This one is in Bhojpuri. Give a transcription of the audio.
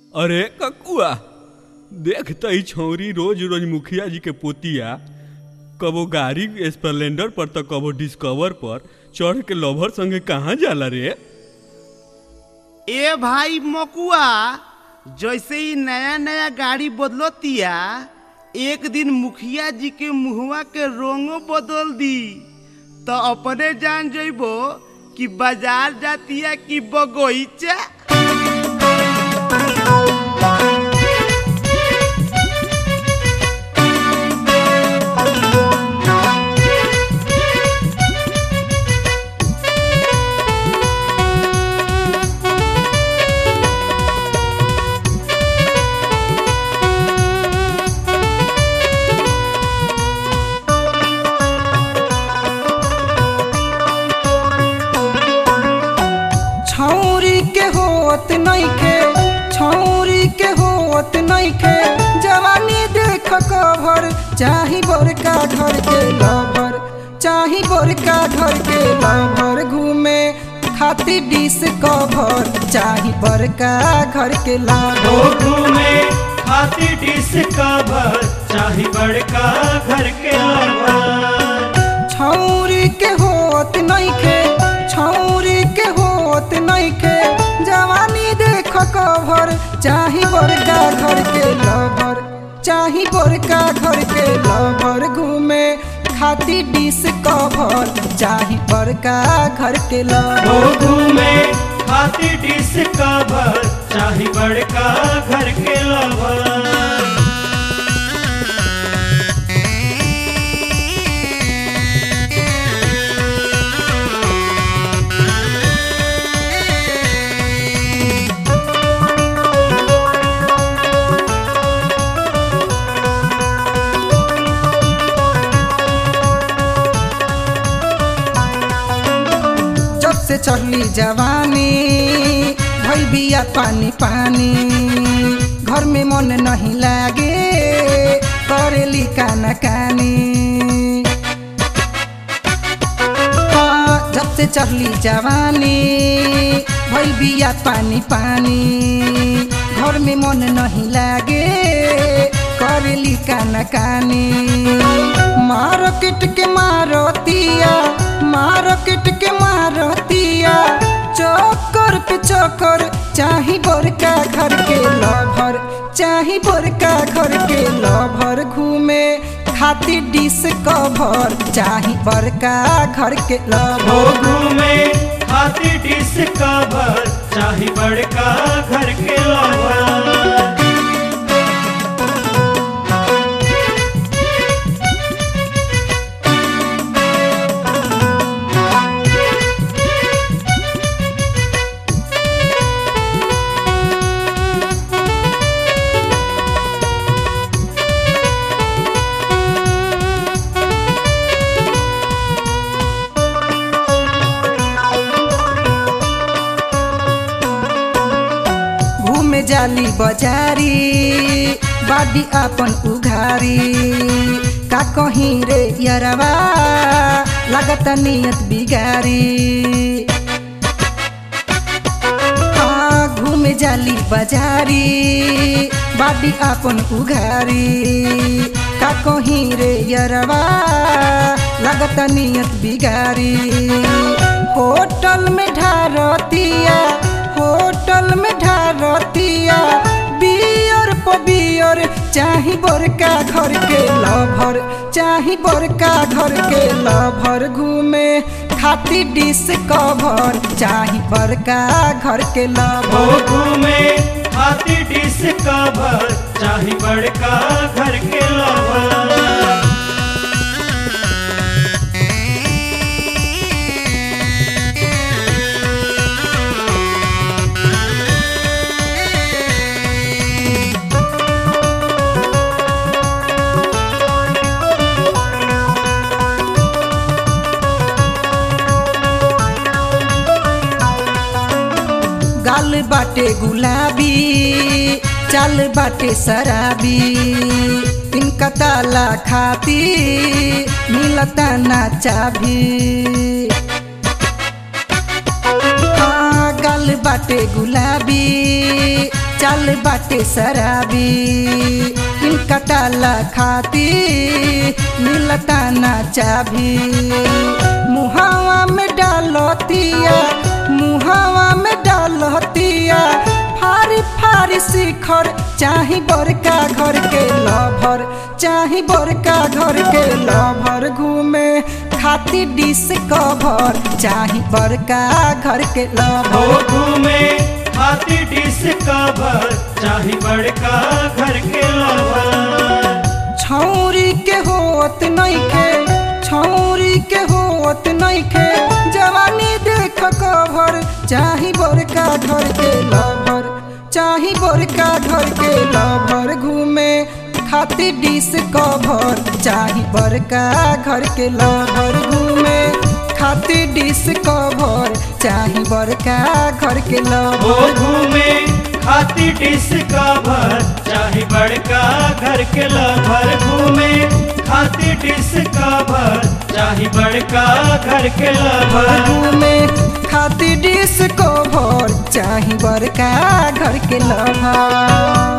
अरे ककुआ देख त ई छौरी रोज रोज मुखिया जी के पोतिया कबो गाड़ी स्प्लेंडर पर त कबो डिस्कवर पर चढ़ के लवर संगे कहाँ जाला रे ए भाई मकुआ जैसे ही नया नया गाड़ी बदलतिया एक दिन मुखिया जी के मुहवा के रंगो बदल दी तो अपने जान जइबो कि बाजार जातिया कि बगोईचा छौरी के होत नइखे छौरी के होत नइखे जवानी देख कभर चाही बड़का घर के लभर चाही बड़का घर के लभर घूमे खाती डिस कभर चाही बड़का घर के लभर घूमे खाती डिस कवर चाही बड़का घर के आवर छौरी के होत नइखे छौरी के होत नइखे जवानी देख कभर चाही बड़का घर के लभर चाही बड़का घर के लभर घूमे खाती डिस कभर चाही बड़का घर के ओ लभर घूमे खाती डिस कवर चाही बड़का घर के लवर जब से चढ़ली जवानी भइल बिया पानी पानी घर में मन नहीं लागे करेली काना कानी हाँ, जब से चढ़ली जवानी भइल बिया पानी पानी घर में मन नहीं लागे करेली काना कानी मार्केट के मारतिया मार्केट के मारतिया चक्कर पे चक्कर चाही बड़का घर के लभर चाही बड़का घर के लभर घूमे खाती डिस कभर चाही बड़का घर के ओ लभर घूमे खाती डिस कवर चाही बड़का घर के लवर घूमे जाली बजारी बाडी आपन उघारी का कहीं रे यरवा लागत नियत बिगारी हाँ, घूमे जाली बजारी बाडी आपन उघारी का कहीं रे यरवा लागत नियत बिगारी होटल में ढारतिया होटल में ढारतिया बियर प बियर चाही बड़का घर के लभर चाही बड़का घर के लभर घूमे खाती डिस कभर चाही बड़का घर के ओ लभर घूमे खाती डिस कवर चाही बड़का घर के लवर गाल बाटे गुलाबी चाल बाटे शराबी इनका ताला खाती मिलता ना चाभी हाँ, गाल बाटे गुलाबी चल बाटे शराबी इनका ताला खाती मिलता ना चाभी मुहावा में डालतिया मुहावा में डालतिया फारी फारी शिखर चाही बड़का घर के लभर चाही बड़का घर के लभर घूमे खाती डिस कभर चाही बड़का घर के हो लभर घूमे हाथी डिस कवर चाही बड़का घर के लवर छौरी के होत नइखे छौरी के होत नइखे जवानी देख कभर चाही बड़का घर के लभर चाही बड़का घर के लभर घूमे खाती डिस कभर चाही बड़का घर के लभर घूमे खाती डिस कभर चाही बड़का घर के हो लभर घूमे हाथी डिस कवर चाही बड़का घर के लवर घूमे हाथी डिस कवर चाही बड़का घर के लवर घूमे खाती डिस को भर चाही बड़का घर के लभर